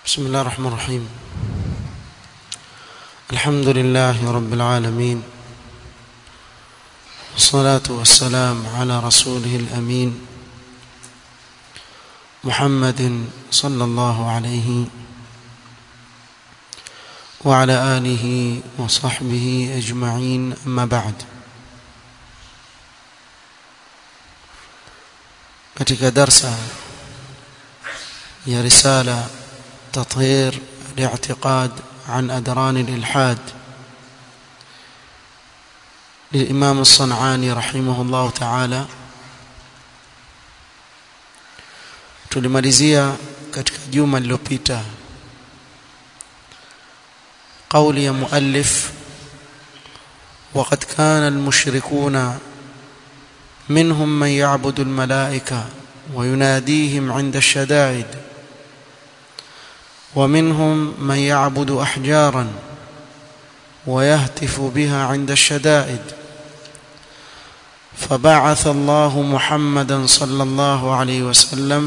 بسم الله الرحمن الرحيم الحمد لله رب العالمين والصلاة والسلام على رسوله الأمين محمد صلى الله عليه وعلى آله وصحبه أجمعين أما بعد katika darsa ya risala تطهير الاعتقاد عن أدران الإلحاد للإمام الصنعاني رحمه الله تعالى tulimalizia katika juma lililopita قول يا مؤلف وقد كان المشركون منهم من يعبد الملائكة ويناديهم عند الشدائد ومنهم من يعبد أحجارا ويهتف بها عند الشدائد فبعث الله محمدا صلى الله عليه وسلم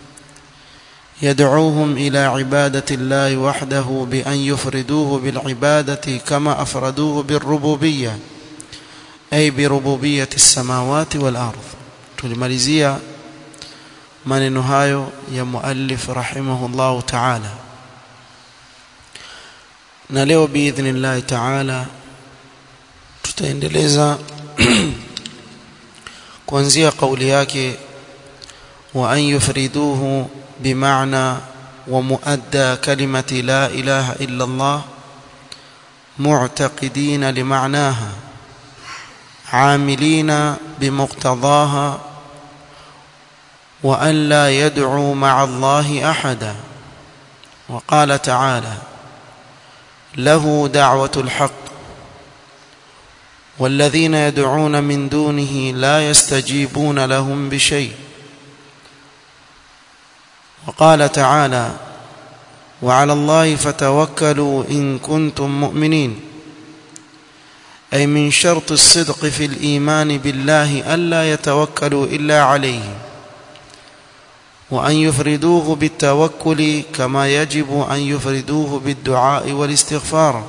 يدعوهم إلى عبادة الله وحده بأن يفردوه بالعبادة كما أفردوه بالربوبية أي بربوبية السماوات والأرض tulimalizia maneno hayo ya muallif rahimahullahu ta'ala na leo biidhnillahi ta'ala tutaendeleza kuanzia kauli yake wa an yufriduhu bimaana wa muadda kalimati la ilaha illa Allah mu'taqidina limaanaha عاملين بمقتضاها وأن لا يدعوا مع الله أحدا وقال تعالى له دعوة الحق والذين يدعون من دونه لا يستجيبون لهم بشيء وقال تعالى وعلى الله فتوكلوا إن كنتم مؤمنين أي من شرط الصدق في الإيمان بالله ألا يتوكلوا إلا عليه وأن يفردوه بالتوكل كما يجب أن يفردوه بالدعاء والاستغفار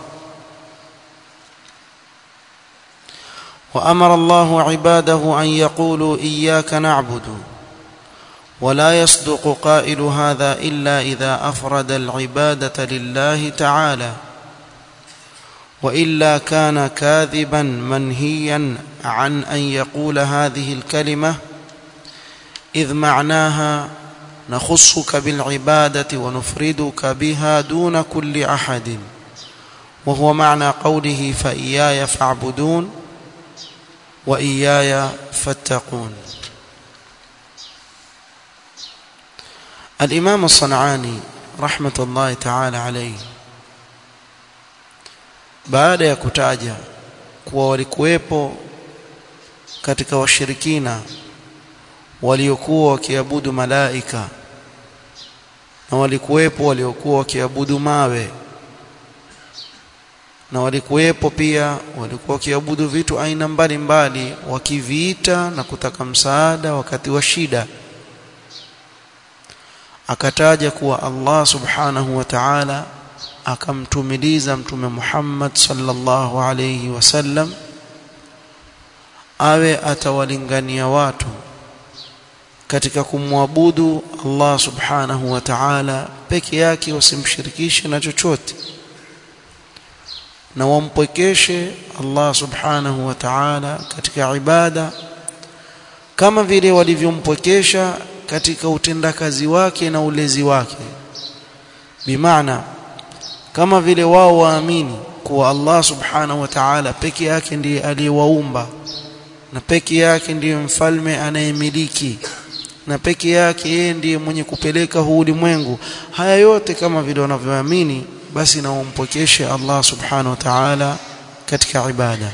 وأمر الله عباده أن يقولوا إياك نعبد ولا يصدق قائل هذا إلا إذا أفرد العبادة لله تعالى وإلا كان كاذبا منهيا عن أن يقول هذه الكلمة إذ معناها نخصك بالعبادة ونفردك بها دون كل أحد وهو معنى قوله فإياي فاعبدون وإياي فاتقون الإمام الصنعاني رحمة الله تعالى عليه baada ya kutaja kuwa walikuwepo katika washirikina waliokuwa wakiabudu malaika na walikuwepo waliokuwa wakiabudu mawe na walikuwepo pia walikuwa wakiabudu vitu aina mbalimbali wakiviita na kutaka msaada wakati wa shida akataja kuwa Allah subhanahu wa ta'ala akamtumiliza mtume Muhammad sallallahu alayhi wasallam awe atawalingania watu katika kumwabudu Allah subhanahu wa ta'ala peke yake wasimshirikishe na chochote na wampwekeshe Allah subhanahu wa ta'ala katika ibada kama vile walivyompwekesha katika utendakazi wake na ulezi wake bimaana kama vile wao waamini kuwa Allah subhanahu wa ta'ala peke yake ndiye aliyewaumba na peke yake ndiye mfalme anayemiliki na peke yake yeye ndiye mwenye kupeleka huu ulimwengu haya yote kama vile wanavyoamini basi na umpokeshe Allah subhanahu wa ta'ala katika ibada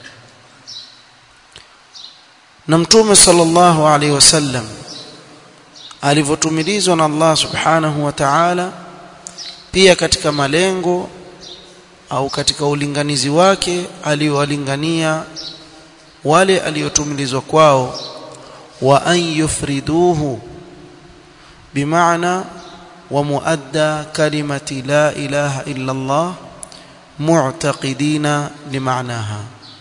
na mtume sallallahu alaihi wasallam alivyotumilizwa na Allah subhanahu wa ta'ala pia katika malengo au katika ulinganizi wake aliowalingania wale aliotumilizwa kwao wa an yufriduhu bimaana ومؤدى كلمة لا إله إلا الله معتقدين لمعناها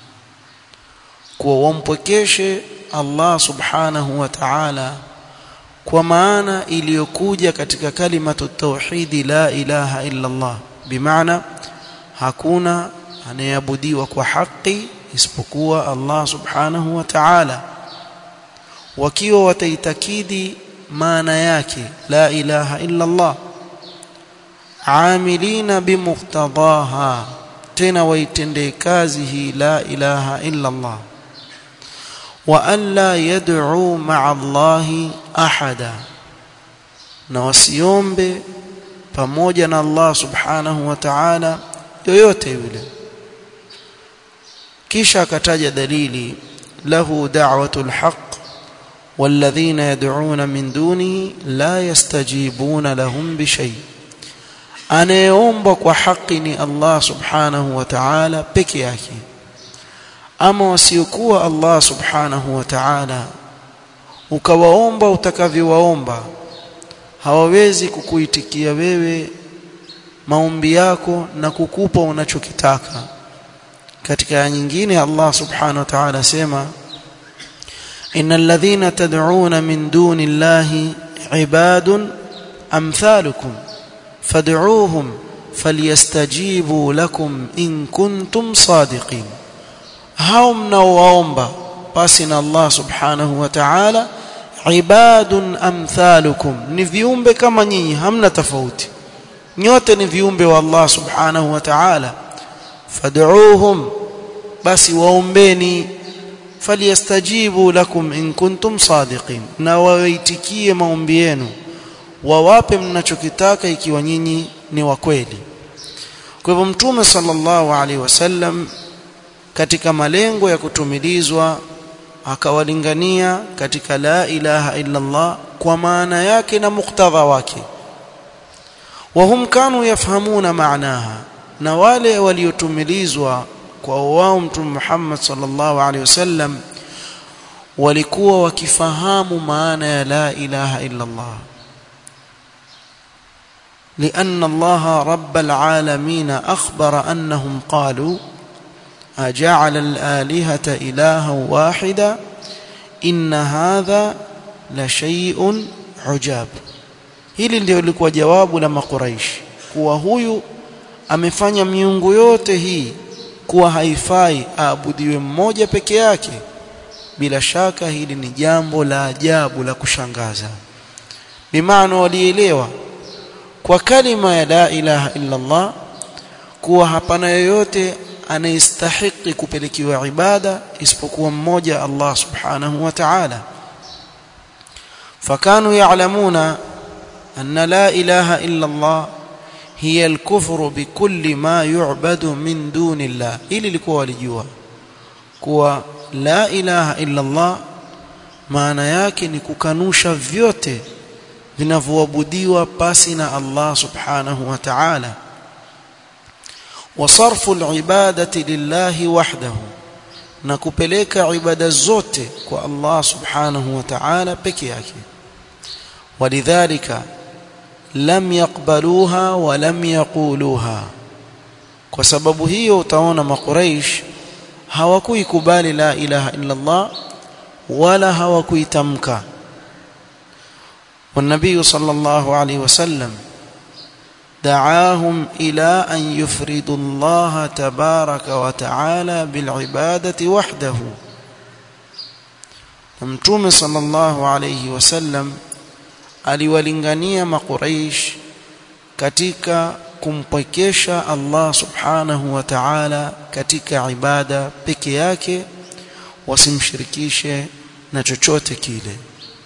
kuwampwekeshe Allah subhanahu wa ta'ala kwa maana iliyokuja katika kalimatu tauhidi la ilaha illa Allah bimaana hakuna anayeabudiwa kwa haki isipokuwa Allah subhanahu wa ta'ala wakiwa wataitakidi maana yake la ilaha illa Allah amilina bimuqtadaha tena waitendee kazi hii la ilaha illa Allah wa an la yad'u ma'a Allahi ahada na wasiombe pamoja na Allah subhanahu wa ta'ala yoyote yule kisha akataja dalili lahu da'watul haqq والذين يدعون من دونه لا يستجيبون لهم بشيء anayeomba kwa haki ni Allah subhanahu wa ta'ala peke yake ama wasiokuwa Allah subhanahu wa ta'ala ukawaomba utakavyowaomba hawawezi kukuitikia wewe maombi yako na kukupa unachokitaka katika aya nyingine Allah subhanahu wa ta'ala sema innal ladhina tad'una min duni llahi ibadun amthalukum fad'uuhum falyastajibu lakum in kuntum sadiqin hao mnaowaomba basi na Allah subhanahu wa ta'ala ibadun amthalukum ni viumbe kama nyinyi hamna tofauti nyote ni viumbe wa Allah subhanahu wa ta'ala fad'uuhum basi waombeni falyastajibu lakum in kuntum sadiqin na waitikie maombi yenu wawape mnachokitaka ikiwa nyinyi ni wa kweli kwa hivyo mtume sallallahu alaihi wasallam katika malengo ya kutumilizwa akawalingania katika la ilaha illa Allah kwa maana yake na muktadha wake wahum kanu yafhamuna maanaha na wale waliotumilizwa kwa wao mtume Muhammad sallallahu alaihi wasallam walikuwa wakifahamu maana ya la ilaha illa Allah لأن الله رب العالمين أخبر أنهم قالوا أجعل الآلهة إلها واحدا إن هذا لشيء عجاب hili ndio lilikuwa jawabu la makuraish kuwa huyu amefanya miungu yote hii kuwa haifai aabudiwe mmoja peke yake bila shaka hili ni jambo la ajabu la kushangaza bimaana walielewa kwa kalima ya la ilaha illa Allah kuwa hapana yoyote anayestahiki kupelekiwa ibada isipokuwa mmoja Allah subhanahu wa ta'ala fakanu ya'lamuna anna la ilaha illa Allah hiya al-kufru bikulli ma yu'badu min duni Allah ili likuwa walijua kuwa la ilaha illa Allah maana yake ni kukanusha vyote vinavyoabudiwa pasi na Allah subhanahu wa ta'ala وصرف العبادة لله وحده na kupeleka ibada zote kwa Allah subhanahu wa ta'ala peke yake walidhalika lam yaqbaluha wa lam yaquluha kwa sababu hiyo utaona makuraish hawakuikubali la ilaha illa Allah wala hawakuitamka والنبي صلى الله عليه وسلم دعاهم إلى أن يفردوا الله تبارك وتعالى بالعبادة وحده متوم صلى الله عليه وسلم aliwalingania makuraish katika kumpwekesha Allah subhanahu wa ta'ala katika ibada peke yake wasimshirikishe na chochote kile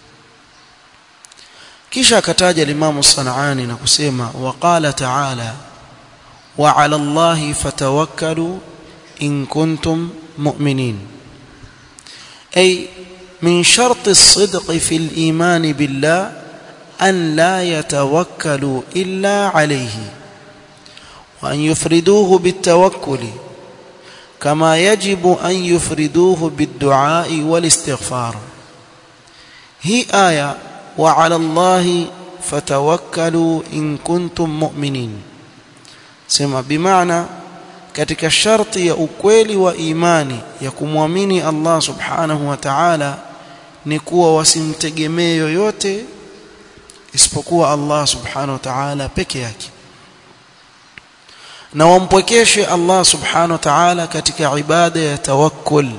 kisha akataja limamu Sanani na kusema waqala ta'ala wa 'ala Allahi fatawakkalu in kuntum mu'minin ay min shart as-sidq fi al-iman billah an la yatawakkalu illa alayhi wa an yufriduhu bit-tawakkuli kama yajibu an yufriduhu bid-du'a wal-istighfar hii aya وعلى الله fatawakkalu in kuntum mu'minin sema bimaana katika sharti ya ukweli wa imani ya kumwamini Allah subhanahu wa ta'ala ni kuwa wasimtegemee yoyote isipokuwa Allah subhanahu wa ta'ala peke yake na wampwekeshe Allah subhanahu wa ta'ala katika ibada ya tawakkul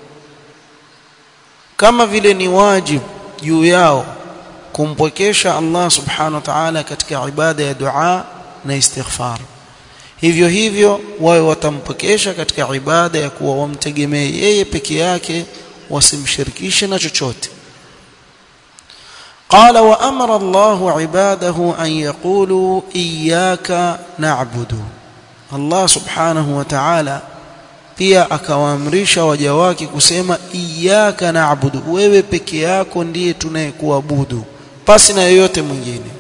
kama vile ni wajibu juu yao kumpwekesha Allah subhanahu wa ta'ala katika ibada ya dua na istighfar hivyo hivyo wawe watampokesha katika ibada ya kuwa wamtegemee yeye peke yake wasimshirikishe na chochote قال وأمر الله عباده أن يقولوا إياك نعبد الله سبحانه وتعالى pia akawaamrisha waja wake kusema iyyaka na'budu wewe peke yako ndiye tunayekuabudu pasi na yoyote mwingine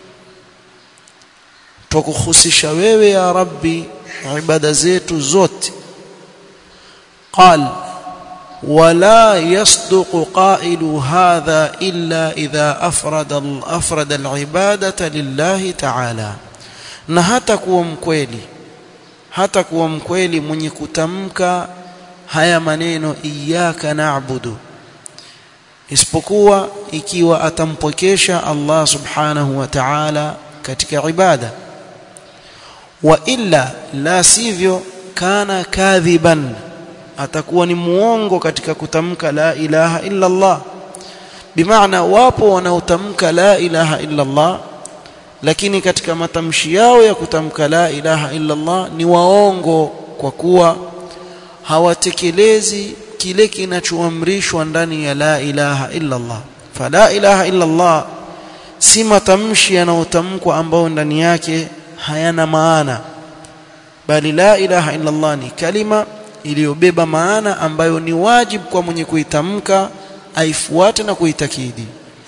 tukuhusisha wewe ya rabbi ibada zetu zote قال ولا يصدق قائل هذا إلا إذا أفرد أفرد العبادة لله تعالى na hata kuwa mkweli hata kuwa mkweli mwenye kutamka haya maneno iyyaka na'budu isipokuwa ikiwa atampokesha Allah subhanahu wa ta'ala katika ibada wa illa la sivyo kana kadhiban atakuwa ni muongo katika kutamka la ilaha illa Allah bimaana wapo wanaotamka la ilaha illa Allah lakini katika matamshi yao ya kutamka la ilaha illa Allah ni waongo kwa kuwa hawatekelezi kile kinachoamrishwa ndani ya la ilaha illa Allah fala ilaha illa Allah si matamshi yanayotamkwa ambayo ndani yake hayana maana bali la ilaha illa Allah ni kalima iliyobeba maana ambayo ni wajibu kwa mwenye kuitamka aifuate na kuitakidi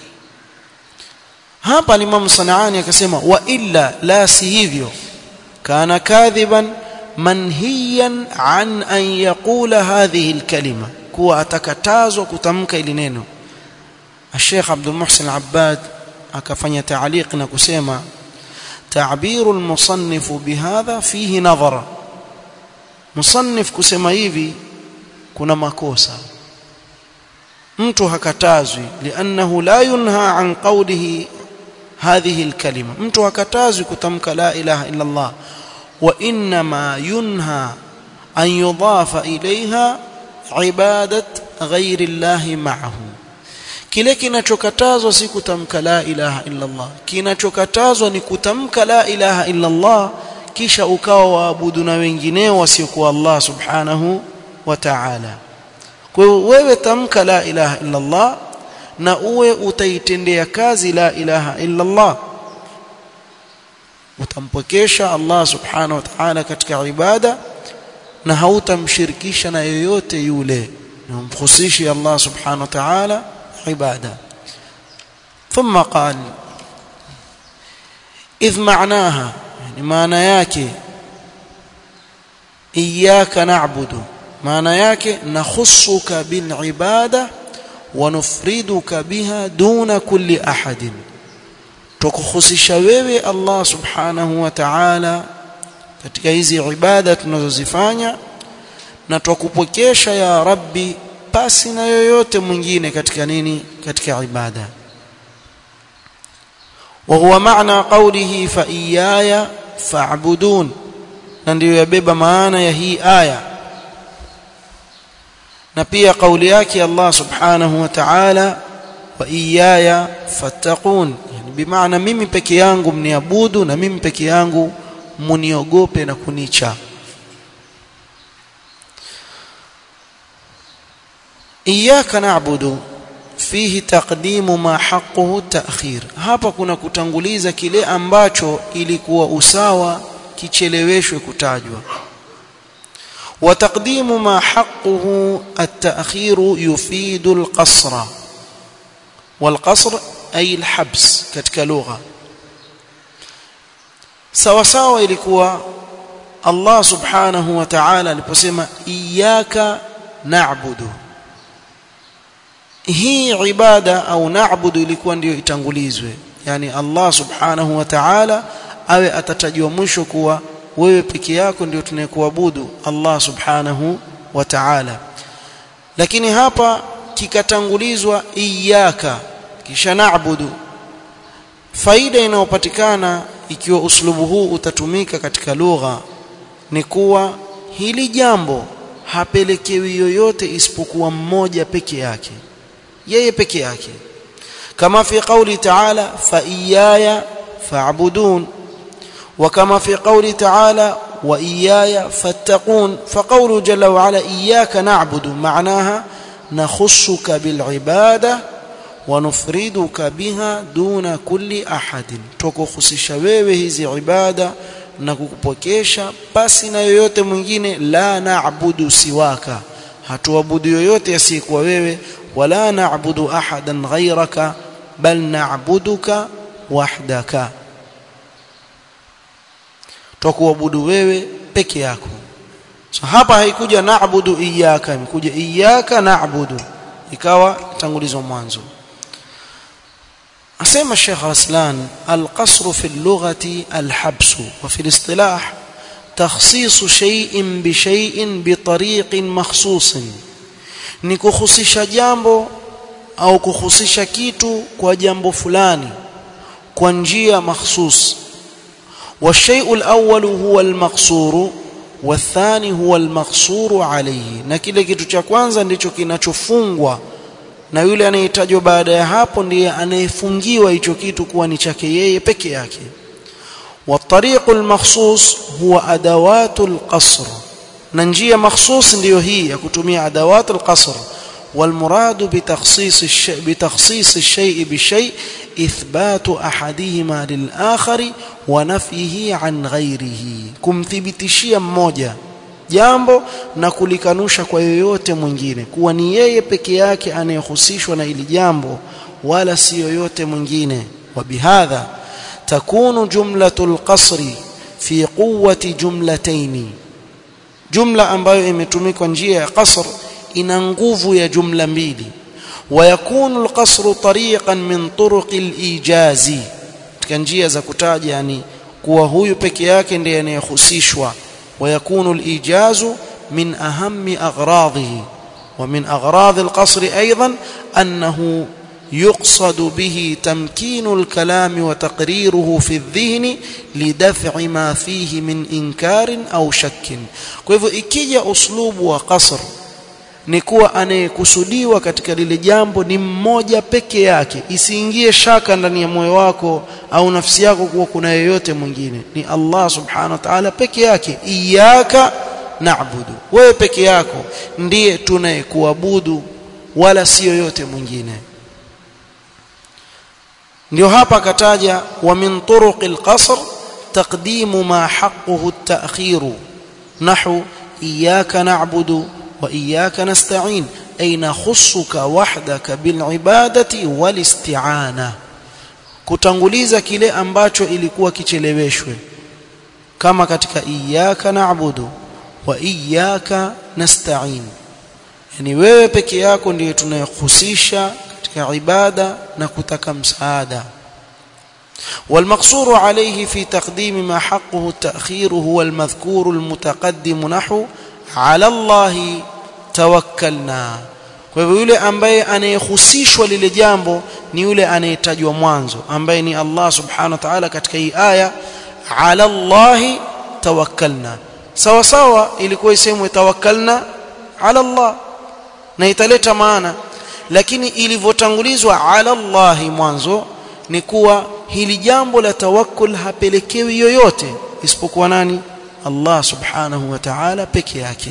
hapa Imam Sanaani akasema wa illa la si hivyo kana kadhiban manhiyan an an yaqula hadhihi alkalima kuwa atakatazwa kutamka ili neno Sheikh Abdul Muhsin Abbad akafanya taaliq na kusema تعبير المصنف بهذا فيه نظر مصنف kusema hivi kuna makosa mtu hakatazwi liannahu la yunha an qawlihi hadhihi alkalima mtu hakatazwi kutamka la ilaha illa Allah wa inma yunha an yudafa ilayha ibadat ghairi Allah ma'ahu kile kinachokatazwa si kutamka la ilaha illa Allah kinachokatazwa ni kutamka la ilaha illa Allah kisha ukawa waabudu na wengineo wasiokuwa Allah subhanahu wa ta'ala kwa hiyo wewe tamka la ilaha illa Allah na uwe utaitendea kazi la ilaha illa Allah utampokesha Allah subhanahu wa ta'ala katika ibada na hautamshirikisha na yoyote yule na umkhusishi Allah subhanahu wa ta'ala عبادة ثم قال إذ معناها يعني معنى yake إياك نعبد معنى yake نخصك بالعبادة ونفردك بها دون كل أحد tukuhusisha wewe Allah subhanahu wa ta'ala katika hizi ibada tunazozifanya na tukupokesha ya rabbi pasi na yoyote mwingine katika nini katika ibada وهو معنى قوله فإياي فاعبدون na ndio yabeba maana ya hii aya na pia kauli yake Allah subhanahu wa ta'ala wa iyaya fattaqun yani bimaana mimi peke yangu mniabudu na mimi peke yangu muniogope na kunicha إياك نعبد فيه تقديم ما حقه تأخير hapa kuna kutanguliza kile ambacho ilikuwa usawa kicheleweshwe kutajwa وتقديم ما حقه التأخير يفيد القصر والقصر أي الحبس katika lugha sawa sawa ilikuwa Allah subhanahu wa ta'ala aliposema iyyaka na'budu hii ibada au naabudu ilikuwa ndiyo itangulizwe yani Allah subhanahu wa ta'ala awe atatajwa mwisho kuwa wewe peke yako ndio tunayekuabudu Allah subhanahu wa ta'ala lakini hapa kikatangulizwa iyyaka kisha na'budu faida inayopatikana ikiwa uslubu huu utatumika katika lugha ni kuwa hili jambo hapelekewi yoyote isipokuwa mmoja peke yake yeye peke yake kama fi qawli ta'ala fa iyaya fa'budun wa kama fi qawli ta'ala wa iyaya fattaqun fa qawlu jalla wa ala iyyaka na'budu ma'naha nakhussuka bil ibada wa nufriduka biha duna kulli ahadin tukuhusisha wewe hizi ibada na kukupokesha pasi na yoyote mwingine la na'budu siwaka hatuabudu yoyote asiyekuwa wewe wala na'budu ahadan ghayraka bal na'buduka wahdaka tukuabudu wewe peke yako so hapa haikuja na'budu iyyaka imekuja iyyaka na'budu ikawa tangulizo mwanzo أسمى الشيخ رسلان القصر في اللغة الحبس وفي الاصطلاح تخصيص شيء بشيء بطريق مخصوص ni kuhusisha jambo au kuhusisha kitu kwa jambo fulani kwa njia mahsus والشيء الأول هو المقصور والثاني هو المقصور عليه na kile kitu cha kwanza ndicho kinachofungwa na yule anayetajwa baada ya hapo ndiye anayefungiwa hicho kitu kuwa ni chake yeye peke yake والطريق المخصوص هو ادوات القصر na njia mahsus ndiyo hii ya kutumia adawat القصر والمراد بتخصيص الشيء بتخصيص الشيء بشيء اثبات احدهما للاخر ونفيه عن غيره kumthibitishia mmoja jambo na kulikanusha kwa yoyote mwingine kuwa ni yeye peke yake anayehusishwa na ili jambo wala si yoyote mwingine wabihadha takunu jumlatul qasri fi quwwati jumlataini jumla ambayo imetumikwa njia ya qasr ina nguvu ya jumla mbili ويكون القصر طريقا من طرق الايجاز katika njia za kutaja yani kuwa huyu peke yake ndiye anayehusishwa ويكون الإيجاز من أهم أغراضه ومن أغراض القصر أيضا أنه يقصد به تمكين الكلام وتقريره في الذهن لدفع ما فيه من إنكار أو شك كيف إكيجا أسلوب وقصر ni kuwa anayekusudiwa katika lile jambo ni mmoja peke yake isiingie shaka ndani ya moyo wako au nafsi yako kuwa kuna yeyote mwingine ni Allah subhanahu wa ta'ala peke yake iyyaka na'budu wewe peke yako ndiye tunayekuabudu wala si yoyote mwingine ndio hapa akataja wa min turuqil qasr taqdimu ma haqquhu at-ta'khiru nahu iyyaka na'budu وإياك نستعين أي نخصك وحدك بالعبادة والاستعانة kutanguliza kile ambacho ilikuwa kicheleweshwe kama katika iyyaka na'budu wa iyyaka nasta'in yani wewe peke yako ndiye tunayehusisha katika ibada na kutaka msaada والمقصور عليه في تقديم ما حقه التأخير هو المذكور المتقدم نحو ala Allahi tawakkalna kwa hivyo yule ambaye anayehusishwa lile jambo ni yule anayetajwa mwanzo ambaye ni Allah subhanahu wa ta'ala katika hii aya ala Allahi tawakkalna sawa sawa ilikuwa isemwe tawakkalna ala Allah na italeta maana lakini ilivyotangulizwa ala Allahi mwanzo ni kuwa hili jambo la tawakkul hapelekewi yoyote isipokuwa nani Allah subhanahu wa ta'ala peke yake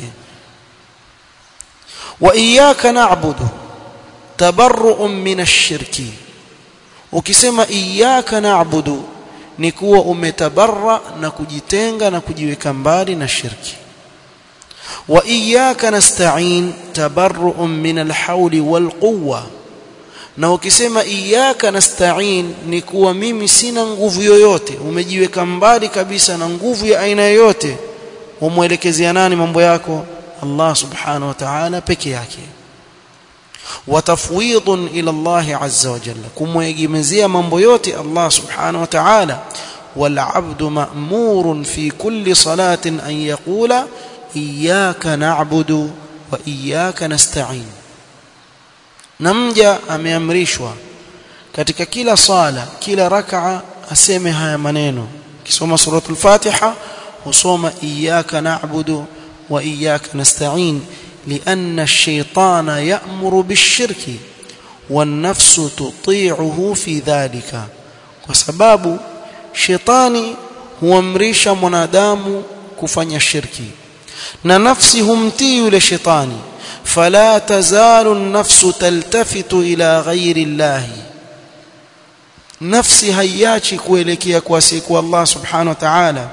wa iyyaka na'budu tabarru'un min ash-shirki ukisema iyyaka na'budu ni kuwa umetabarra na kujitenga na kujiweka mbali na shirki wa iyyaka nasta'in tabarru'un min al-hawli wal-quwwa na ukisema iyyaka nasta'in ni kuwa mimi sina nguvu yoyote umejiweka mbali kabisa na nguvu ya aina yoyote umwelekezea nani mambo yako Allah subhanahu wa ta'ala peke yake وتفويض إلى الله عز وجل كم يجمزي من بيوت الله سبحانه وتعالى والعبد مأمور في كل صلاة أن يقول إياك نعبد وإياك نستعين نمجا ameamrishwa katika kila sala kila rak'a aseme haya maneno kisoma suratul fatiha husoma iyyaka na'budu wa iyyaka nasta'in لأن الشيطان يأمر بالشرك والنفس تطيعه في ذلك وسباب شيطاني huamrisha mwanadamu kufanya shirki na nafsi humtii yule shetani fala tazalu an-nafsu taltafitu ila ghairi llahi nafsi haiachi kuelekea kwa siku Allah subhanahu wa ta'ala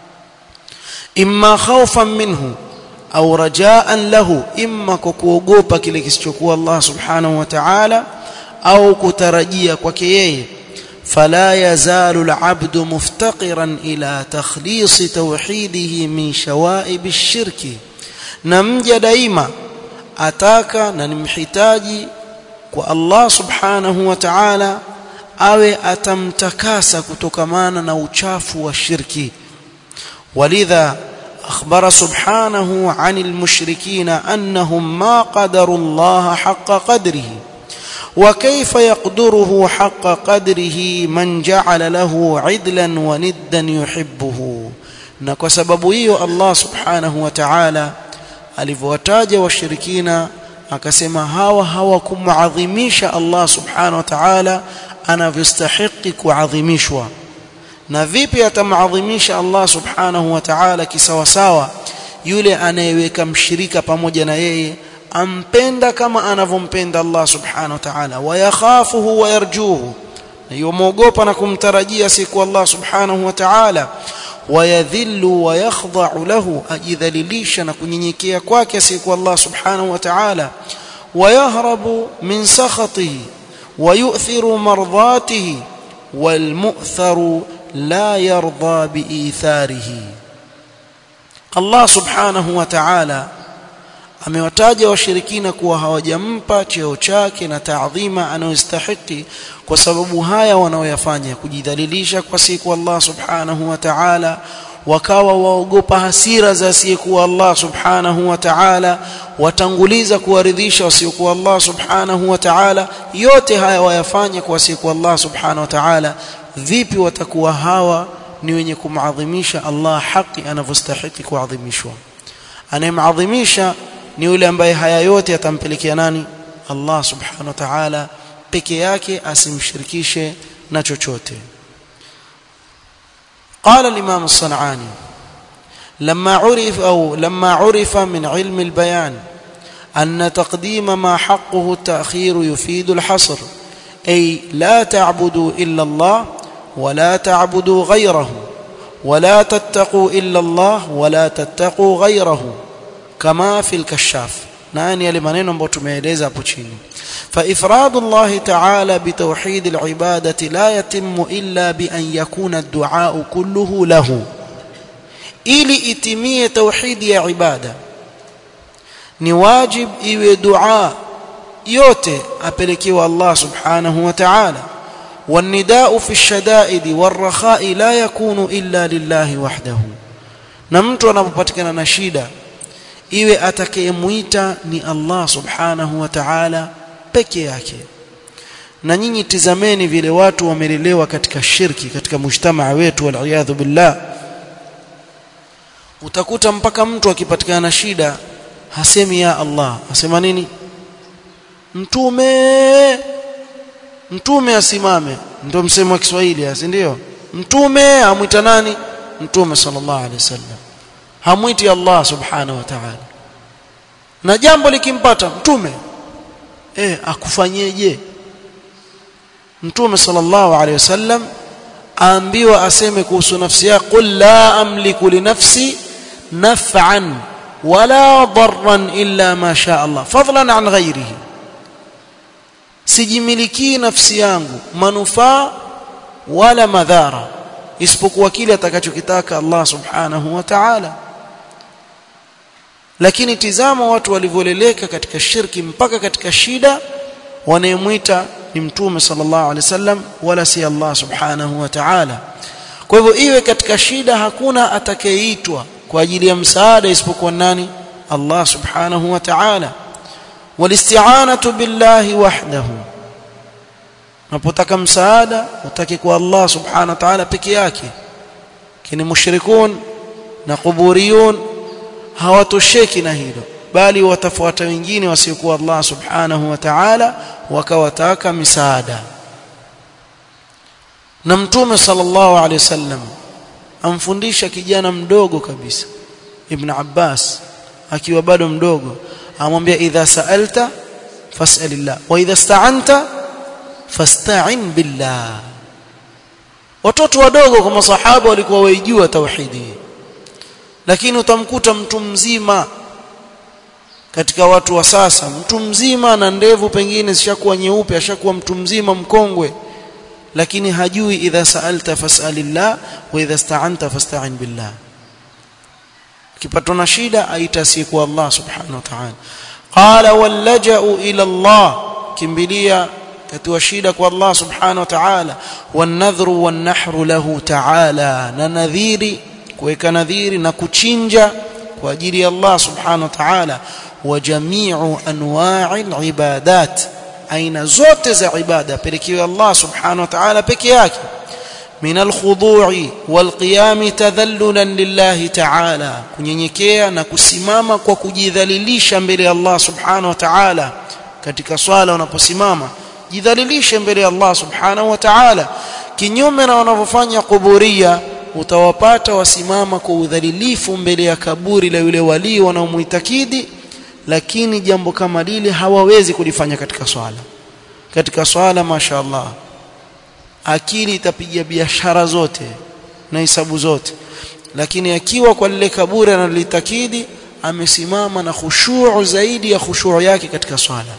imma khawfan minhu au rajaan lahu imma kwa kuogopa kile kisichokuwa Allah subhanahu wa ta'ala au kutarajia kwake yeye فلا يزال العبد مفتقرا إلى تخليص توحيده من شوائب الشرك نمجى دائما ataka na nimhitaji kwa Allah subhanahu wa ta'ala awe atamtakasa kutokamana na uchafu wa shirki walidha akhbara subhanahu 'anil mushrikina annahum ma qadaru Allah haqqa qadrihi وكيف يقدره حق قدره من جعل له عدلا وندا يحبه na kwa sababu hiyo Allah subhanahu wa ta'ala alivyowataja washirikina akasema hawa hawakumuadhimisha Allah subhanahu wa ta'ala anavyostahili kuadhimishwa na vipi atamadhimisha Allah subhanahu wa ta'ala kisawasawa yule anayeweka mshirika pamoja na yeye ampenda kama anavyompenda Allah subhanahu wa ta'ala wayakhafuhu wayarjuhu yomwogopa na kumtarajia siku Allah subhanahu wa ta'ala wayadhillu wayakhdha'u lahu ajidhalilisha na kunyenyekea kwake siku Allah subhanahu wa ta'ala wayahrabu min sakhatihi wayu'thiru mardatihi walmu'tharu la yarda biitharihi Allah subhanahu wa ta'ala amewataja washirikina kuwa hawajampa cheo chake na taadhima anayostahiki kwa sababu haya wanaoyafanya kujidhalilisha kwa siku Allah subhanahu wa ta'ala wakawa waogopa hasira za asiyekuwa Allah subhanahu wa ta'ala watanguliza kuwaridhisha wasiokuwa Allah subhanahu wa ta'ala yote haya wayafanya kwa asiyekuwa Allah subhanahu wa ta'ala vipi watakuwa hawa ni wenye kumadhimisha Allah haki anavyostahili kuadhimishwa anayemadhimisha ni yule ambaye haya yote yatampelekea nani Allah subhanahu wa ta'ala peke yake asimshirikishe na chochote قال الإمام الصنعاني لما عرف أو لما عرف من علم البيان أن تقديم ما حقه التأخير يفيد الحصر أي لا تعبدوا إلا الله ولا تعبدوا غيره ولا تتقوا إلا الله ولا تتقوا غيره كما في الكشاف ناني yale maneno ambayo tumeeleza hapo chini فإفراد الله تعالى بتوحيد العبادة لا يتم إلا بأن يكون الدعاء كله له ili itimie tauhidi ya ibada ni wajib iwe dua yote apelekewa Allah subhanahu wa ta'ala والنداء في الشدائد والرخاء لا يكون إلا لله وحده na mtu anapopatikana na shida iwe atakayemuita ni Allah subhanahu wa ta'ala peke yake na nyinyi tizameni vile watu wamelelewa katika shirki katika mujtamaa wetu waliyadhu billah utakuta mpaka mtu akipatikana na shida hasemi ya Allah asema nini mtume mtume asimame ndio msemo wa Kiswahili si ndio mtume amwita nani mtume sallallahu alaihi wasallam hamwiti Allah subhanahu wa ta'ala na jambo likimpata mtume eh akufanyeje mtume sallallahu alaihi wasallam aambiwa aseme kuhusu nafsi yake qul la amliku li nafsi naf'an wala darran illa ma sha Allah fadlan an ghayrihi sijimiliki nafsi yangu manufaa wala madhara isipokuwa kile atakachokitaka Allah subhanahu wa ta'ala lakini tizama watu walivyoleleka katika shirki mpaka katika shida wanayemwita ni mtume sallallahu alaihi wasallam wala si Allah subhanahu wa ta'ala kwa hivyo iwe katika shida hakuna atakayeitwa kwa ajili ya msaada isipokuwa nani Allah subhanahu wa ta'ala walisti'anatu billahi wahdahu unapotaka msaada utake kwa Allah subhanahu wa ta'ala peke yake kini mushrikun na kuburiyun hawatosheki na hilo bali watafuata wengine wasiokuwa Allah subhanahu wa ta'ala wakawataka misaada na mtume sallallahu alaihi wasallam amfundisha kijana mdogo kabisa ibn Abbas akiwa bado mdogo amwambia idha sa'alta fas'alillah wa idha sta'anta fasta'in billah watoto wadogo kwa masahaba walikuwa waijua tauhidi lakini utamkuta mtu mzima katika watu wa sasa mtu mzima na ndevu pengine zishakuwa nyeupe ashakuwa mtu mzima mkongwe lakini hajui idha sa'alta fas'alillah wa idha sta'anta fasta'in billah kipatwa na shida aita siku Allah subhanahu wa ta'ala qala wallaja'u ila Allah kimbilia katika shida kwa Allah subhanahu wa ta'ala wanadhru wanahru lahu ta'ala na nadhiri kuweka nadhiri na kuchinja kwa ajili ya Allah subhanahu wa ta'ala wa jami'u anwa'i al-ibadat aina zote za ibada pelekewe Allah subhanahu wa ta'ala peke yake min al-khudu'i wal-qiyam tadhallulan lillahi ta'ala kunyenyekea na kusimama kwa kujidhalilisha mbele ya Allah subhanahu wa ta'ala katika swala unaposimama jidhalilishe mbele ya Allah subhanahu wa ta'ala kinyume na wanavyofanya kuburia utawapata wasimama kwa udhalilifu mbele ya kaburi la yule wali wanaomuitakidi lakini jambo kama lile hawawezi kulifanya katika swala katika swala mashaallah akili itapiga biashara zote na hisabu zote lakini akiwa kwa lile kaburi analitakidi amesimama na khushuu zaidi ya khushuu yake katika swala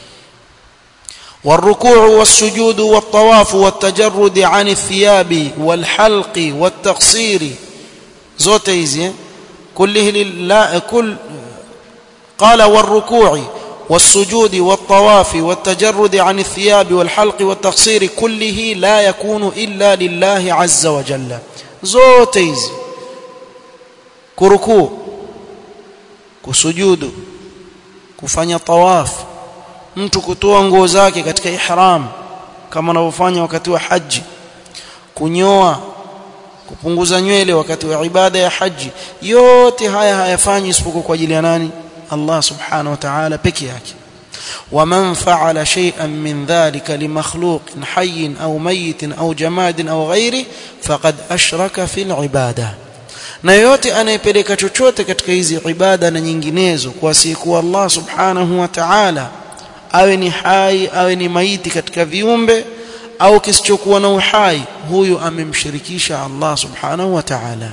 والركوع والسجود والطواف والتجرد عن الثياب والحلق والتقصير zote hizi كله لله كل قال والركوع والسجود والطواف والتجرد عن الثياب والحلق والتقصير كله لا يكون إلا لله عز وجل zote hizi kurukuu kusujudu kufanya tawafu mtu kutoa nguo zake katika ihram kama anavyofanya wakati wa haji kunyoa kupunguza nywele wakati wa ibada ya haji yote haya hayafanyi isipokuwa kwa ajili ya nani Allah subhanahu wa ta'ala peke yake ومن فعل شيئا من ذلك لمخلوق حي أو ميت أو جماد أو غيره فقد أشرك في العبادة na yote anayepeleka chochote katika hizi ibada na nyinginezo kwa siku Allah subhanahu wa ta'ala awe ni hai awe ni maiti katika viumbe au kisichokuwa na uhai huyu amemshirikisha Allah subhanahu wa ta'ala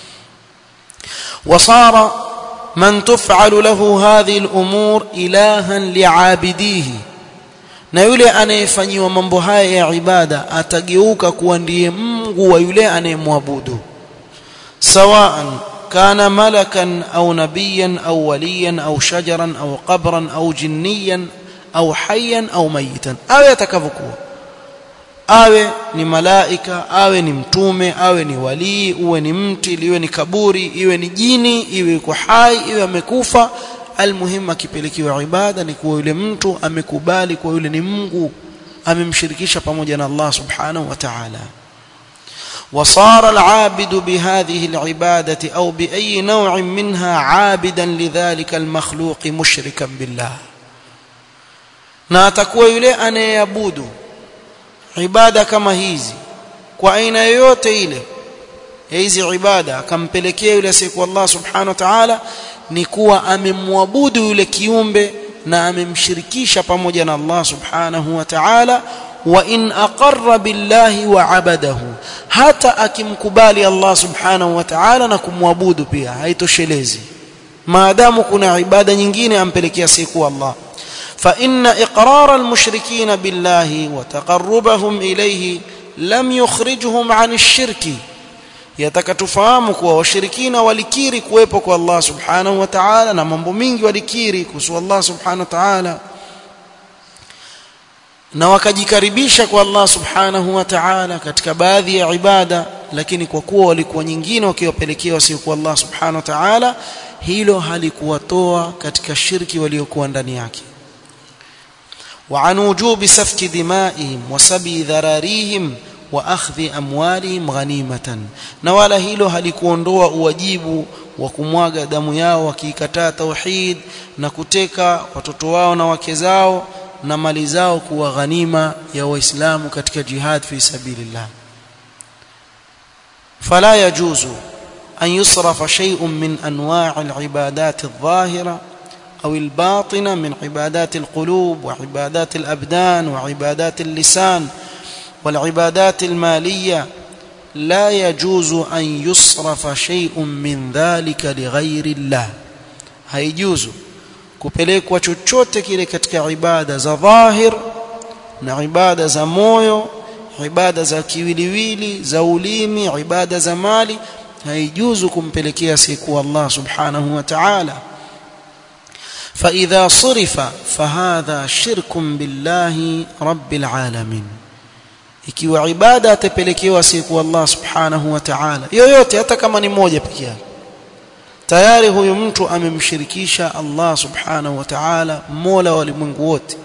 wasara man tuf'alu lahu hadhihi al-umur ilahan li'abidihi na yule anayefanyiwa mambo haya ya ibada atageuka kuwa ndiye Mungu wa yule anayemwabudu sawaan كان ملكا أو نبيا أو وليا أو شجرا أو قبرا أو جنيا au hayyan au mayitan awe atakavyokuwa awe ni malaika awe ni mtume awe ni walii uwe ni mti liwe ni kaburi iwe ni jini iwe yuko hai iwe amekufa almuhimu akipelekewa ibada ni kuwa yule mtu amekubali kuwa yule ni Mungu amemshirikisha pamoja na Allah subhanahu wa ta'ala وصار العابد بهذه العبادة أو بأي نوع منها عابدا لذلك المخلوق مشركا بالله na atakuwa yule anayeabudu ibada kama hizi kwa aina yoyote ile ya hizi ibada akampelekea yule asiyekuwa Allah subhanahu wa ta'ala ni kuwa amemwabudu yule kiumbe na amemshirikisha pamoja na Allah subhanahu wa ta'ala wa in aqarra billahi wa abadahu hata akimkubali Allah subhanahu wa ta'ala na kumwabudu pia haitoshelezi maadamu kuna ibada nyingine ampelekea siku Allah فإن إقرار المشركين بالله وتقربهم إليه لم يخرجهم عن الشرك yataka tufahamu kuwa washirikina walikiri kuwepo kwa Allah subhanahu wa ta'ala na mambo mingi walikiri kuhusu Allah subhanahu wa ta'ala na wakajikaribisha kwa Allah subhanahu wa ta'ala katika baadhi ya ibada lakini kwa kuwa walikuwa nyingine wakiwapelekea wasiokuwa Allah subhanahu wa ta'ala hilo halikuwatoa katika shirki waliokuwa ndani yake وعن وجوب سفك دمائهم وسبي ذراريهم واخذ اموالهم غنيمه na wala hilo halikuondoa uwajibu wa kumwaga damu yao wakikataa tauhid na kuteka watoto wao na wake zao na mali zao kuwa ghanima ya waislamu katika jihad fi sabilillah fala yajuzu an yusrafa shay'un min anwa' al-ibadat adh-dhahira أو الباطنة من عبادات القلوب وعبادات الأبدان وعبادات اللسان والعبادات المالية لا يجوز أن يصرف شيء من ذلك لغير الله هيجوز kupelekwa chochote kile katika ibada za dhahir na ibada za moyo ibada za kiwiliwili za ulimi ibada za mali haijuzu kumpelekea siku Allah subhanahu wa ta'ala فإذا صرف فهذا شرك بالله رب العالمين ikiwa ibada atapelekewa siku Allah subhanahu wa ta'ala yoyote hata kama ni moja pekee yake tayari huyu mtu amemshirikisha Allah subhanahu wa ta'ala mola wa ulimwengu wote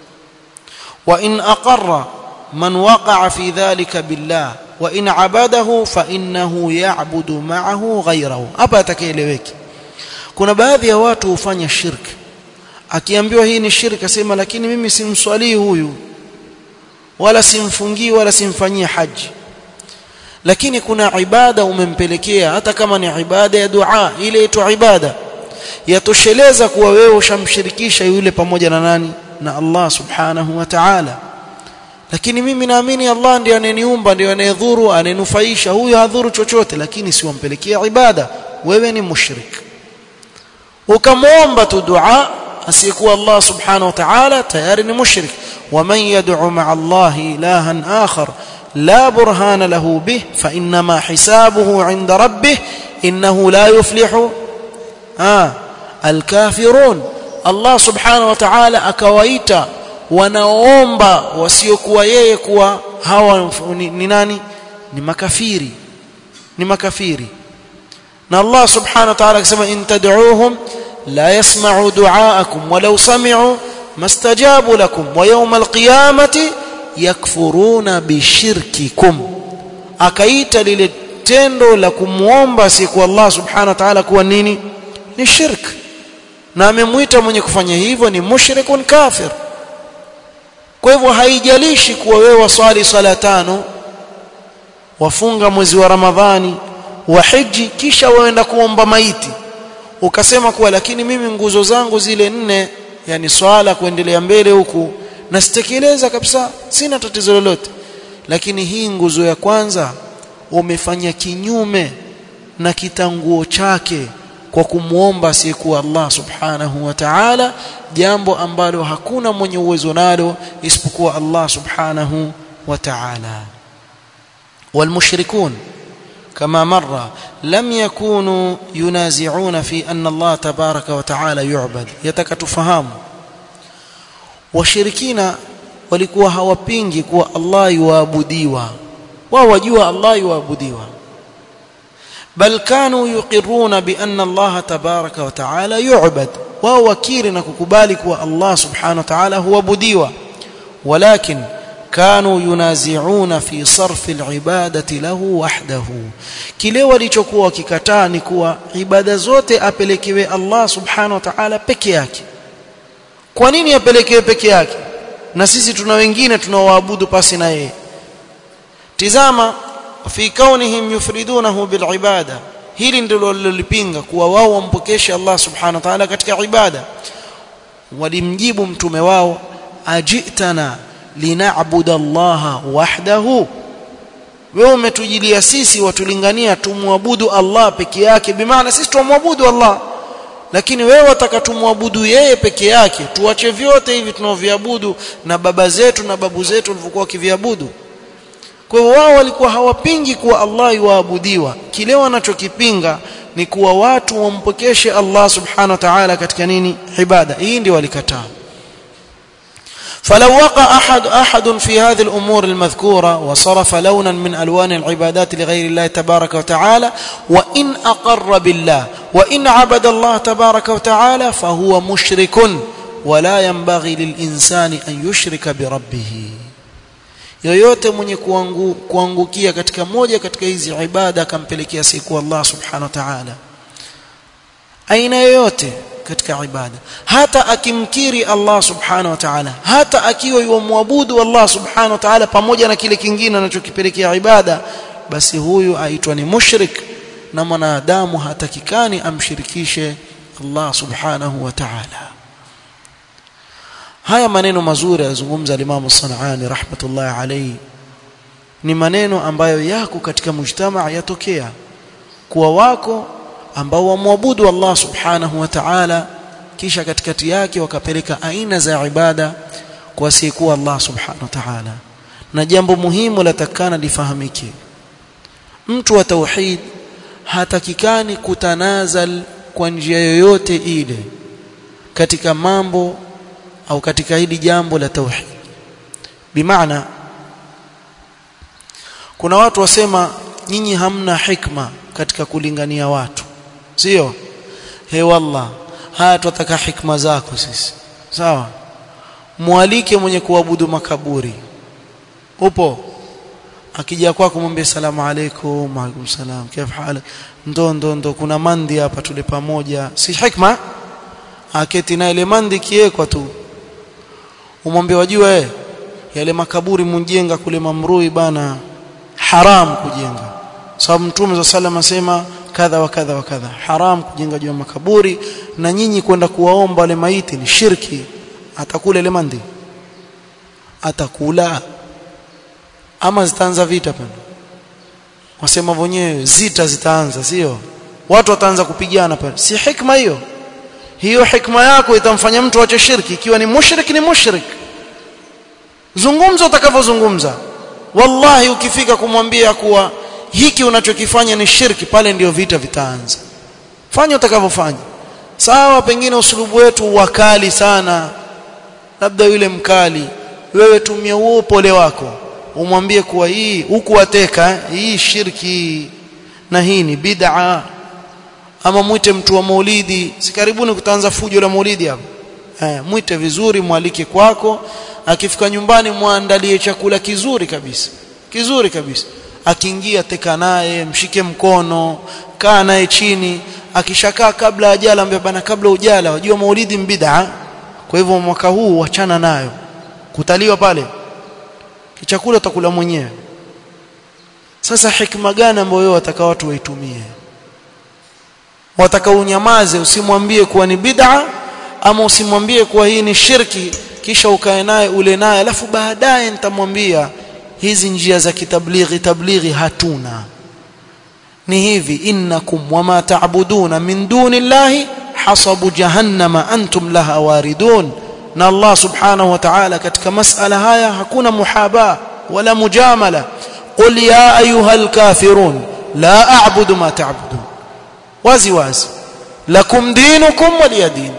wa in aqarra man waqa'a fi dhalika billah wa in abadahu fa innahu ya'budu ma'ahu ghayrahu hapa atakaeleweki kuna baadhi ya watu hufanya shirki akiambiwa hii ni shirki asema lakini mimi simswalii huyu wala simfungii wala simfanyii haji lakini kuna ibada umempelekea hata kama ni ibada ya dua ile itwa ibada yatosheleza kuwa wewe ushamshirikisha yule pamoja na nani na Allah subhanahu wa ta'ala lakini mimi naamini Allah ndiye aneniumba ndiye anayedhuru anenufaisha huyu hadhuru chochote lakini siwampelekea ibada wewe ni mushrik ukamwomba tu dua asiyekuwa Allah subhanahu wa ta'ala tayari ni mushrik waman yad'u ma'a Allah ilahan akhar la burhana lahu bih fa inma hisabuhu 'inda rabbih innahu la yuflihu ah alkafirun Allah subhanahu wa ta'ala akawaita wanaoomba wasiokuwa yeye kuwa hawa ni, ni nani ni makafiri ni makafiri na Allah subhanahu wa ta'ala akisema in tad'uuhum la yasma'u du'aakum walau sami'u mastajabu lakum wa yawm alqiyamati yakfuruna bishirkikum akaita lile tendo la kumuomba siku Allah subhanahu wa ta'ala kuwa nini ni shirk na amemuita mwenye kufanya hivyo ni mushrikun kafir kwa hivyo haijalishi kuwa wewe waswali sala tano wafunga mwezi wa Ramadhani wa hiji kisha waenda kuomba maiti ukasema kuwa lakini mimi nguzo zangu zile nne yani swala kuendelea mbele huku nasitekeleza kabisa sina tatizo lolote lakini hii nguzo ya kwanza umefanya kinyume na kitanguo chake kwa kumwomba asiyekuwa Allah subhanahu wa ta'ala jambo ambalo hakuna mwenye uwezo nalo isipokuwa Allah subhanahu wa ta'ala والمشركون كما مر لم يكونوا ينازعون في أن الله تبارك وتعالى يعبد يتكتفهم washirikina walikuwa hawapingi kuwa Allah yuabudiwa wao wajua Allah yuabudiwa bal kanu yuqirruna bi anna Allah tabaraka wa taala yu'bad wao wakiri na kukubali kuwa Allah subhanahu wa ta'ala huabudiwa walakin كانوا ينازعون في صرف العبادة له وحده kile walichokuwa wakikataa ni kuwa ibada zote apelekewe Allah subhanahu wa ta'ala peke yake kwa nini apelekewe peke yake na sisi tuna wengine tunaoabudu pasi na yeye tizama fi kaunihim yufridunahu bil ibada hili ndilo walilopinga kuwa wao wampokeshe Allah subhanahu wa ta'ala katika ibada walimjibu mtume wao ajitana linaabuda Allah wahdahu wewe umetujilia sisi watulingania tumwabudu Allah peke yake bimaana sisi tumwabudu Allah lakini wewe wataka tumwabudu yeye peke yake tuache vyote hivi tunaoviabudu na baba zetu na babu zetu walivyokuwa wakiviabudu kwa hiyo wao walikuwa hawapingi kuwa Allah yuabudiwa kile wanachokipinga ni kuwa watu wampokeshe Allah subhanahu wa ta'ala katika nini ibada hii ndio walikataa فلو وقع أحد أحد في هذه الأمور المذكورة وصرف لونا من ألوان العبادات لغير الله تبارك وتعالى وإن أقر بالله وإن عبد الله تبارك وتعالى فهو مشرك ولا ينبغي للإنسان أن يشرك بربه yoyote mwenye kuangu, kuangukia katika moja katika hizi ibada akampelekea siku Allah subhanahu wa ta'ala aina yoyote katika ibada hata akimkiri Allah subhanahu wa ta'ala hata akiwa yumwabudu Allah subhanahu wa ta'ala pamoja na kile kingine anachokipelekea ibada basi huyu aitwa ni mushrik na mwanadamu hatakikani amshirikishe Allah subhanahu wa ta'ala haya maneno mazuri yazungumza Imam Sanani rahmatullahi alayhi ni maneno ambayo yako katika mujtamaa yatokea kuwa wako ambao wamwabudu Allah subhanahu wa ta'ala kisha katikati yake wakapeleka aina za ibada kwa asiyekuwa Allah subhanahu wa ta'ala na jambo muhimu latakana lifahamike mtu wa tauhid hatakikani kutanazal kwa njia yoyote ile katika mambo au katika hili jambo la tauhid bimaana kuna watu wasema nyinyi hamna hikma katika kulingania watu sio he wallah haya tutaka hikma zako sisi sawa mwalike mwenye kuabudu makaburi upo akija kwako mwambie salamu alaykum alaykum salam kif halak ndo ndo ndo kuna mandi hapa tule pamoja si hikma aketi na ile mandi kiekwa tu umwambie wajua eh yale makaburi munjenga kule mamrui bana haram kujenga sababu mtume za sallam asema kadha wa kadha wa kadha haram kujenga juu ya makaburi na nyinyi kwenda kuwaomba wale maiti ni shirki atakula ile mandi atakula ama zitaanza vita pana wasema wenyewe zita zitaanza sio watu wataanza kupigana pale si hikma hiyo hiyo hikma yako itamfanya mtu ache shirki ikiwa ni mushrik ni mushrik zungumza utakavyozungumza wallahi ukifika kumwambia kuwa hiki unachokifanya ni shirki pale ndio vita vitaanza fanya utakavyofanya sawa pengine usulubu wetu wakali sana labda yule mkali wewe tumia huo upole wako umwambie kuwa hii huku wateka hii shirki na hii ni bid'a ama mwite mtu wa maulidi si karibuni kutaanza fujo la maulidi hapo eh mwite vizuri mwalike kwako akifika nyumbani muandalie chakula kizuri kabisa kizuri kabisa akiingia teka naye mshike mkono kaa naye chini akishakaa kabla ajala ambia bana kabla ujala wajua maulidi mbid'a kwa hivyo mwaka huu wachana nayo kutaliwa pale kichakula utakula mwenyewe sasa hikma gani ambayo wewe wataka watu waitumie wataka unyamaze usimwambie kuwa ni bid'a ama usimwambie kuwa hii ni shirki kisha ukae naye ule naye alafu baadaye nitamwambia hizi njia za kitablighi tablighi hatuna ni hivi innakum wama ta'buduna min dunillahi hasabu jahannama antum laha waridun na Allah subhanahu wa ta'ala katika masala haya hakuna muhaba wala mujamala qul ya ayuhal kafirun la a'budu ma ta'budun wazi wazi lakum dinukum waliyadin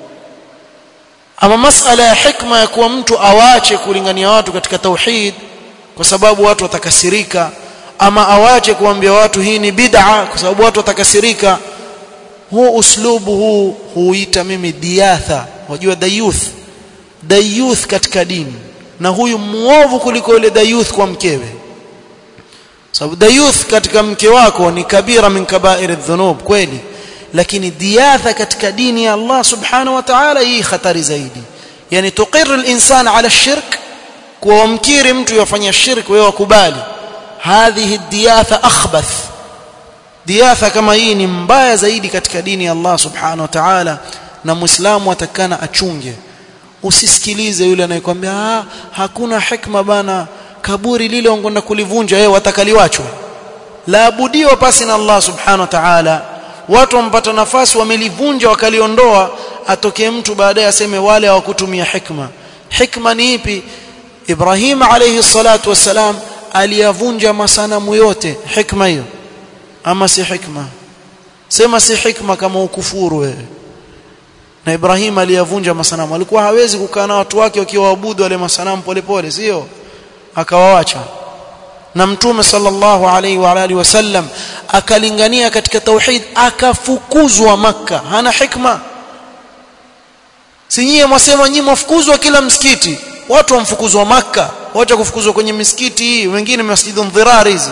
ama masala ya hikma ya kuwa mtu awache kulingania watu katika tauhid kwa sababu watu watakasirika ama awache kuambia watu hii ni bid'a kwa sababu watu watakasirika huu uslubu huu huita mimi diatha wajua dayuth dayuth katika dini na huyu muovu kuliko yule dayuth kwa mkewe sababu dayuth katika mke wako ni kabira min kaba'ir adh-dhunub kweli lakini diatha katika dini ya Allah subhanahu wa ta'ala hii hatari zaidi yani tuqir al-insan ala shirk kwa wamkiri mtu yafanya shirk wewe wakubali hadhihi diatha akhbath diatha kama hii ni mbaya zaidi katika dini ya Allah subhanahu wa ta'ala na muislamu atakana achunge usisikilize yule anayekwambia ah hakuna hikma bana kaburi lile wangonda kulivunja yeye watakaliwachwa laabudiwa pasi na Allah subhanahu wa ta'ala watu wampata nafasi wamelivunja wakaliondoa atokee mtu baadaye aseme wale hawakutumia hikma hikma ni ipi Ibrahim alayhi salatu wassalam aliyavunja masanamu yote hikma hiyo ama si hikma sema si hikma kama ukufuru wewe na Ibrahim aliyavunja masanamu alikuwa hawezi kukaa na watu wake wakiwaabudu wale masanamu polepole sio akawaacha na mtume sallallahu alaihi wa alihi wasallam akalingania katika tauhid akafukuzwa maka hana hikma si nyie mwasema nyie mwafukuzwa kila msikiti watu wamfukuzwa maka wacha kufukuzwa kwenye misikiti hii wengine masjidu dhirar hizi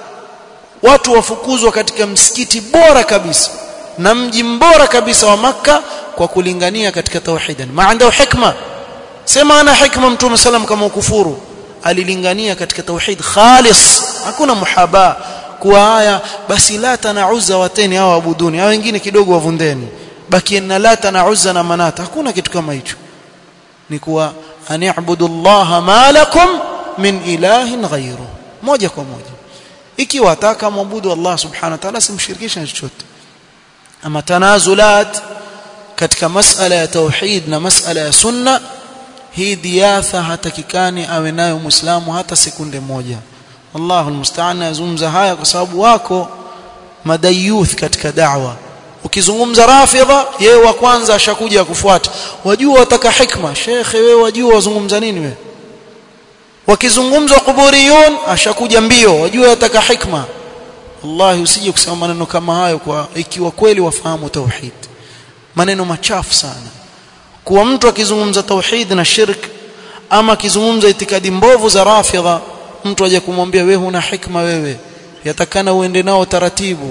watu wafukuzwa katika msikiti bora kabisa na mji mbora kabisa wa maka kwa kulingania katika tauhid maana hikma sema ana hikma mtume sallam kama ukufuru alilingania katika tauhid khalis hakuna muhaba kuwa haya basi lata na uzza wateni hao abuduni hao wengine kidogo wavundeni baki na lata na uzza na manata hakuna kitu kama hicho ni kuwa ani'budu Allah ma lakum min ilahin ghayru moja kwa moja ikiwa ataka muabudu Allah subhanahu wa ta'ala simshirikishe na chochote ama tanazulat katika masala ya tauhid na masala ya sunna hii diatha hatakikani awe nayo muislamu hata sekunde moja Allahu almusta'an yazungumza haya kwa sababu wako madayuth katika da'wa ukizungumza rafidha yeye wa kwanza ashakuja kufuata wajua wataka hikma shekhe wewe wajua wazungumza nini wewe wakizungumzwa kuburiyun ashakuja mbio wajua wataka hikma wallahi usije kusema maneno kama hayo kwa ikiwa kweli wafahamu tauhid maneno machafu sana kuwa mtu akizungumza tauhid na shirk ama akizungumza itikadi mbovu za rafidha mtu aje kumwambia wewe huna hikma wewe yatakana uende nao taratibu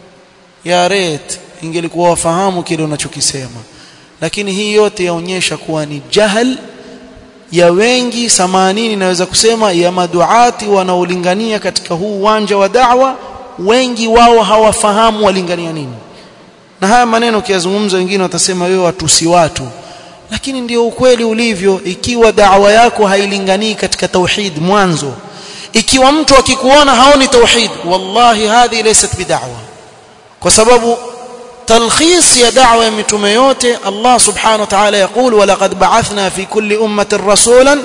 ya ret ingelikuwa wafahamu kile unachokisema lakini hii yote yaonyesha kuwa ni jahal ya wengi samanini naweza kusema ya maduati wanaolingania katika huu uwanja wa da'wa wengi wao hawafahamu walingania nini na haya maneno ukiyazungumza wengine watasema wewe watusi watu lakini ndio ukweli ulivyo ikiwa da'wa yako hailinganii katika tauhid mwanzo ikiwa mtu akikuona haoni tauhid wallahi hadhi laysat bid'awa kwa sababu تلخيص يا دعوه متومه yote Allah subhanahu wa ta'ala يقول ولقد بعثنا في كل امه رسولا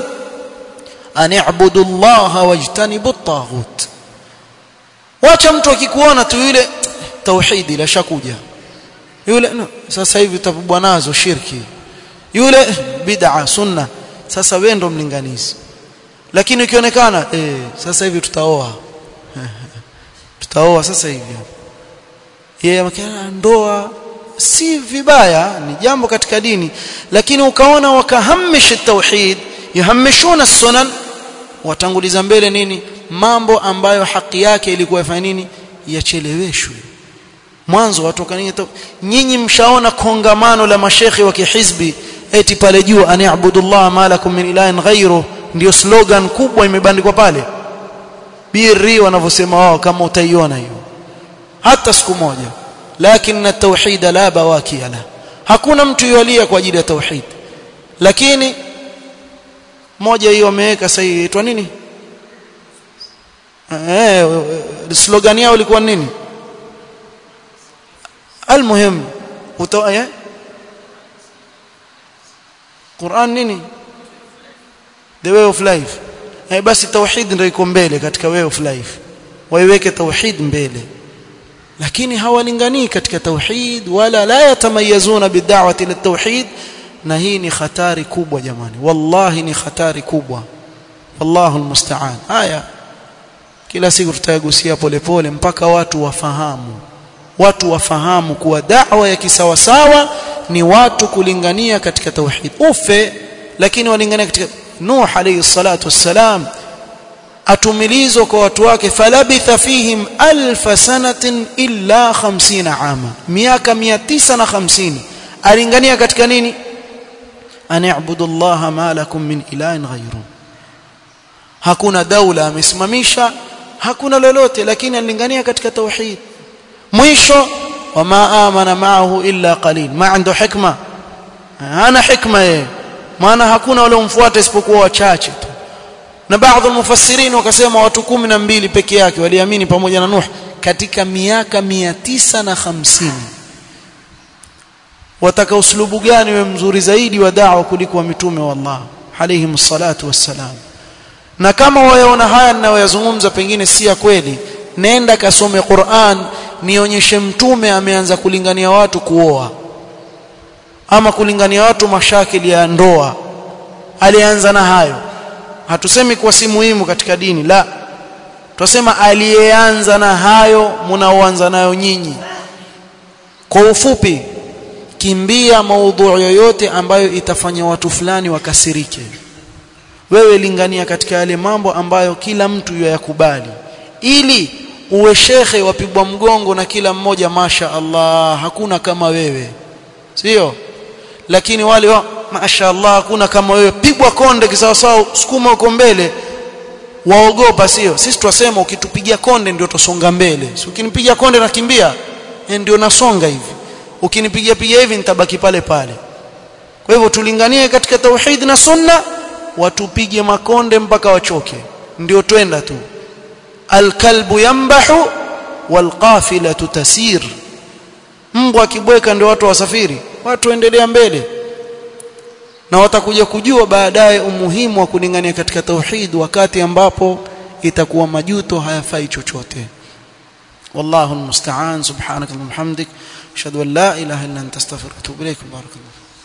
ان اعبدوا الله واجتنبوا الطاغوت wacha mtu akikuona tu yule tauhidi la shakuja yule no, sasa hivi utapubwa nazo shirki yule bid'a sunna sasa wewe ndo mlinganizi lakini ukionekana eh sasa hivi tutaoa tutaoa sasa hivi yeye yeah, ndoa si vibaya ni jambo katika dini lakini ukaona wakahamisha tauhid yahamishuna sunan watanguliza mbele nini mambo ambayo haki yake ilikuwa ifanya nini yacheleweshwe mwanzo watoka nini nyinyi mshaona kongamano la mashekhi wa kihizbi eti pale juu ani'budullah ma lakum min ilahin ghayru ndio slogan kubwa imebandikwa pale birri wanavyosema wao kama utaiona hiyo hata siku moja lakini tauhid la bawakia la hakuna mtu yolia kwa ajili ya tauhid lakini moja hiyo wameweka sasa inaitwa nini eh slogan yao ilikuwa nini almuhim utoa Qur'an nini the way of life eh basi tauhid ndio iko mbele katika way of life waiweke tauhid mbele lakini hawalinganii katika tauhid wala la yatamayazuna bid'awati litauhid na hii ni hatari kubwa jamani wallahi ni hatari kubwa wallahu almusta'an haya kila siku tutayagusia polepole mpaka watu wafahamu watu wafahamu kuwa da'wa ya kisawasawa ni watu kulingania katika tauhid ufe lakini walingania katika Nuh alayhi salatu wassalam atumilizwa kwa watu wake falabitha fihim alf sanatin illa 50 ama miaka 950 alingania katika nini ani'budu Allah ma lakum min ilahin ghayru hakuna daula amesimamisha hakuna lolote lakini alingania katika tauhid mwisho wama amana ma'ahu illa qalil ma عنده hikma hana hikma yeye maana hakuna wale umfuata isipokuwa wachache tu na baadhi ya mufassirin wakasema watu kumi na mbili peke yake waliamini pamoja na Nuh katika miaka mia tisa na hamsini wataka uslubu gani we mzuri zaidi wa da'wa kuliko wa mitume wa Allah alayhim salatu wassalam na kama wayaona haya ninayoyazungumza pengine si ya kweli nenda kasome Qur'an nionyeshe mtume ameanza kulingania watu kuoa ama kulingania watu mashakili ya ndoa alianza na hayo hatusemi kuwa si muhimu katika dini la tunasema aliyeanza na hayo mnaoanza nayo nyinyi kwa ufupi kimbia maudhui yoyote ambayo itafanya watu fulani wakasirike wewe lingania katika yale mambo ambayo kila mtu yakubali ili uwe shekhe wapigwa mgongo na kila mmoja masha Allah hakuna kama wewe sio lakini wale wa masha Allah hakuna kama wewe pigwa konde kisawasawa sukuma uko mbele waogopa sio sisi twasema ukitupigia konde ndio tusonga mbele si ukinipigia konde nakimbia ndio nasonga hivi ukinipigia pigia hivi nitabaki pale pale kwa hivyo tulinganie katika tauhid na sunna watupige makonde mpaka wachoke ndio twenda tu alkalbu yambahu walqafilatu tasir mbwa akibweka ndio watu wasafiri watu endelea mbele na watakuja kujua baadaye umuhimu wa kulingania katika tauhid wakati ambapo itakuwa majuto hayafai chochote wallahu almusta'an subhanaka wa bihamdik ashhadu an la ilaha illa anta astaghfiruka wa atubu ilaik barakallahu